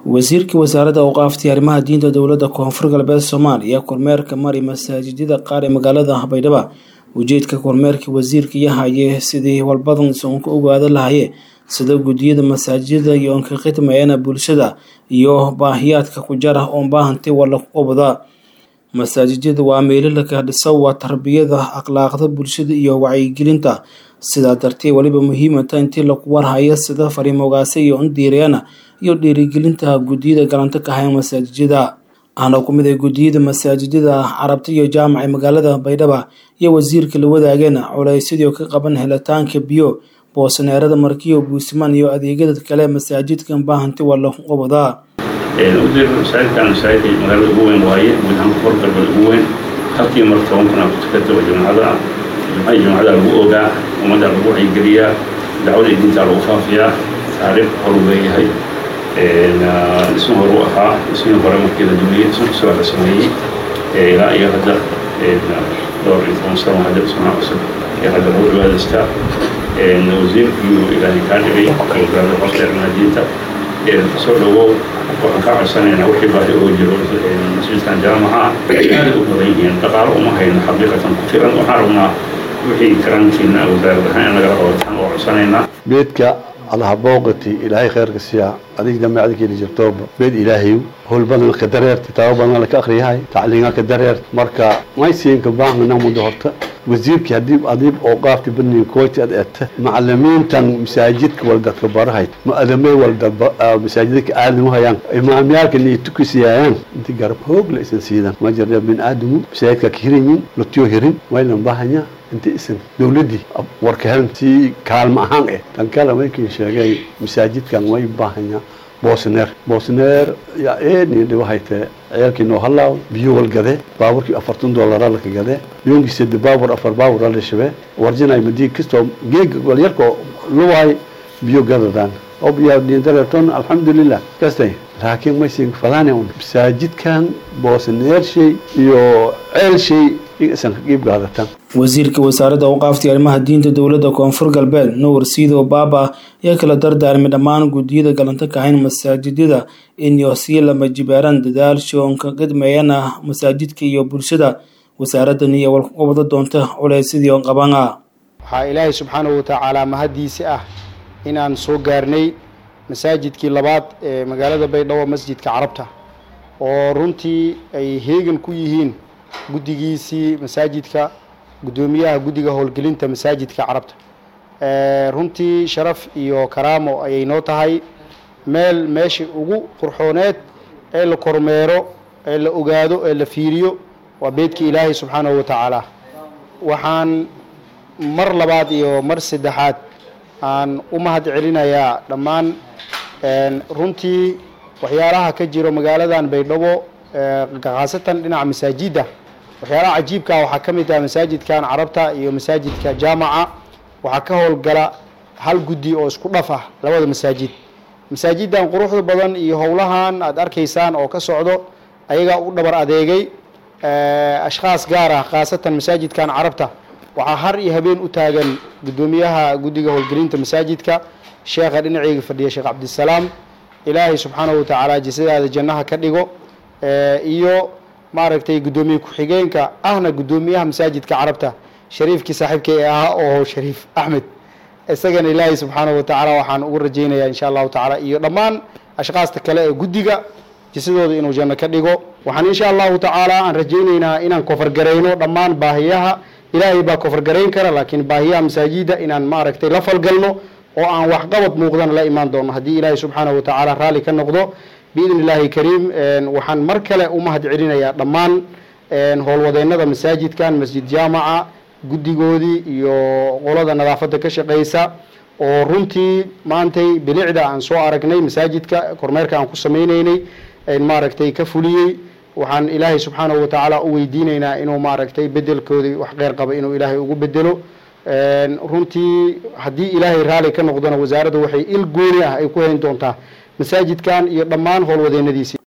wasiirka wasaaradda awqaafta iyo arrimaha diinta dowladda koonfur galbeed soomaaliya kormeerka mari masaajidada qaar ee magaalada baydhabo ujeedka kormeerka wasiirka iyo haye sidii walbadan soon ka ogaada lahaye sida guddiyada masaajidada iyo onka khidmayana bulshada iyo baahiyaadka ku jara oon baahantay wala obada masaajidada waa meelalaka dhisa waa tarbiyada akhlaaqda bulshada iyo wacyigelinta sidaa dartee weliba muhiimata intii lagu warhaya sida fariimogaasa iyo indiireyana iyo dhiirigelinta guddiyada galanta ka haya masaajidada ahna ku mid ay guddiyada masaajidada carabta iyo jaamaca magaalada baydhaba iyo wasiirka la wadaageen culaysyadii ka qaban helitaanka biyo boosaneerada markiyo buusimaan iyo adeegyada kale masaajidkan baahanti waa lagu qabadaa udir masaajidkan masaajidka magaalada ugu weyn waaye guud ahaan koonfur galbeed ugu weyn halkii mar toban kun aa ku tukata oo jamacada jumcada jamacada lagu ogaa ummadda lagu wacyigeliyaa dacwada diinta lagu faafiyaa taariikh horu leeyahay dhismo horu ahaa dhismihii hore markii la dumiyey dhismo cusub la sameeyey ilaa iyo hadda dhowr iyo toban sano hadda dhismaha cusub iyo hadda lagu cibaadaystaa wasiirkii ilaahay kaa dhigay wasaaradda qosta arrimaha diinta soo dhawow waxaan kaa codsanaynaa wixii baahi oo jiro masjidkan jaamaca aaday u badan yihiin dhaqaalo uma hayno xaqiiqatan ku filan waxaan rabnaa wixii karankiina wasaarad ahaan in lagala qabataan oo codsanaynaa beedka allaha booqati ilaahay khayrka siyaa adig damaacda keeni jirtooba beed ilaahayu howl badan ka dareert kitaabo badan laka akriyahay tacliinga ka dareert marka maysiinka baahna muddo horta wasiirkii haddii adiib oo qaafti bani kooti ad eegta macalimiintan masaajidka wal dadka barahay mu'adamay wal dad masaajidka aadamu hayaan imaamyaalka ni tukisiyaayaan inti garab hoog la isan siidan ma jirna bin aadamu masaajidka ka hiranyin lutiyo hirin waynan baahanya inti isan dowladdii warka helan si kaalmo ahaan eh tan kale markii sheegay masaajidkan way baahanya boosneer boosneer yaa eedni dhibahaytee ciyaalkii noo halaaw biyo wal gade baaburkii afartan doolara laka gade yoonkii sade baabur afar baabur la shabe warjinay madii kastoo geeg walyarko luwaay biyo gadadaan oo biyaa diindareerton alxamdulilah kastay laakiin maysin fadaane un masaajidkan boosneershay iyo ceelshay isan ka qiib qaadataan wasiirka wasaaradda awqaafta iyo arrimaha diinta dowladda koonfur galbeed nuur siido baaba ayaa kala dardaarmay dhammaan guddiyada galanta kahayn masaajidada inyo sii lama jibaaraan dadaal shoonka qidmeeyana masaajidka iyo bulshada wasaaraddan iyo walqabada doonta culaysyadii qabana waxaa ilaahay subxaanahu watacaala mahaddiisi ah inaan soo gaarnay masaajidkii labaad ee magaalada baydhabo masjidka carabta oo runtii ay heegan ku yihiin guddigiisii masaajidka guddoomiyaha guddiga howlgelinta masaajidka carabta runtii sharaf iyo karaamo ayay noo tahay meel meeshii ugu qurxooneed ee la kormeero ee la ogaado ee la fiiriyo waa beedka ilaahay subxaanahu watacaala waxaan mar labaad iyo mar saddexaad aan u mahad celinayaa dhammaan runtii waxyaalaha ka jiro magaaladan baydhabo khaasatan dhinaca masaajidda waxyaalaha cajiibkaa waxaa ka mid ah masaajidkan carabta iyo masaajidka jaamaca waxaa ka howlgala hal guddi oo isku dhaf ah labada masaajid masaajidan quruxda badan iyo howlahan aada arkaysaan oo ka socdo ayagaa u dhabar adeegay ashkhaas gaar ah khaasatan masaajidkan carabta waxaa har iyo habeen u taagan guddoomiyaha guddiga howlgelinta masaajidka sheekha dhinaceyga fadhiya sheekh cabdisalaam ilaahay subxaanahu watacaala jasadaada jannaha ka dhigo iyo maaragtay guddoomiye ku-xigeenka ahna guddoomiyaha masaajidka carabta shariifkii saaxiibkay ee ahaa oo shariif axmed isagana ilaahay subxaanahu watacaala waxaan ugu rajaynayaa insha allahu tacaala iyo dhammaan ashkaasta kale ee guddiga jisadooda inuu janno ka dhigo waxaan insha allahu tacaala aan rajaynaynaa inaan kofargarayno dhammaan baahiyaha ilaahay baa kofargarayn kara laakiin baahiyaha masaajida inaan maaragtay la falgalno oo aan waxqabad muuqdana la imaan doono haddii ilaahay subxaanahu watacaala raalli ka noqdo biidn illaahi kariim waxaan mar kale u mahad celinayaa dhammaan howlwadeennada masaajidkan masjid jaamaca guddigoodii iyo qolada nadaafadda ka shaqeysa oo runtii maantay bilicda aan soo aragnay masaajidka kormeerka aan ku sameyneynay maaragtay ka fuliyey waxaan ilaahay subxaanahu watacaala u weydiinaynaa inuu maaragtay bedelkoodii wax qeyr qaba inuu ilaahay ugu bedelo runtii haddii ilaahay raali ka noqdona wasaaradda waxay il gooni ah ay ku hayn doontaa masaajidkan iyo dhammaan howlwadeennadiisii